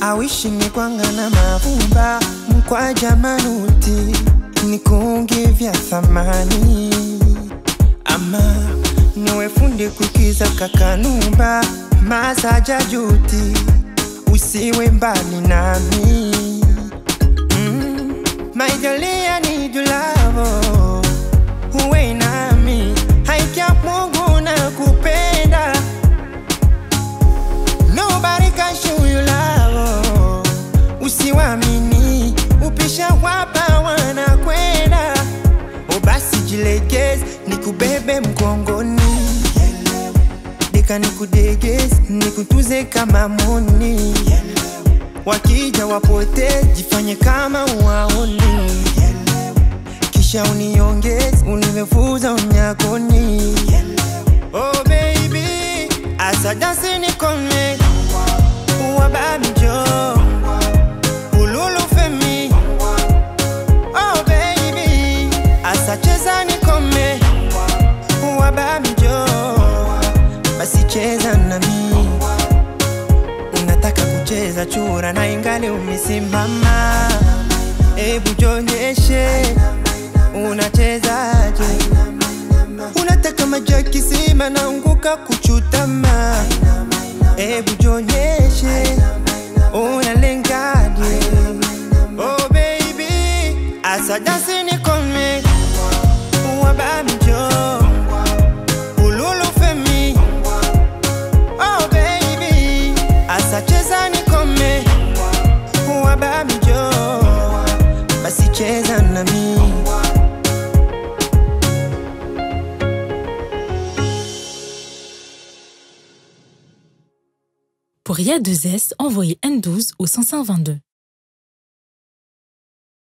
awishi nikwanga na mavumba mkwaja manuti nikungi vya thamani ama niwe fundi kukiza kakanumba masaja juti usiwe mbali nami mm. maijalia ni julavo uwe nami haikia mungu na kupenda Nobody can show you love. Usiwamini, upisha wapa wanakwenda. O basi jilegeze, nikubebe mgongoni. Deka nikudegeze, nikutuze kama moni. Wakija wapote, jifanye kama uwaoni. Kisha uniongeze, unimefuza unyakoni. Oh baby, asadasi nikome Wabamijo Ululu femi Oh baby, asacheza nikome Wabamijo Basi cheza nami Unataka kucheza chura na ingali umesimama Ebu jonyeshe unachezaje unataka maji ya kisima naanguka kuchutama hebu jonyeshe unalengaje oh baby asadasi nikome wabamijo ululu femi oh baby asacheza nikome wabamijo basi cheza nami Pour IA2S, envoyez N12 au 522.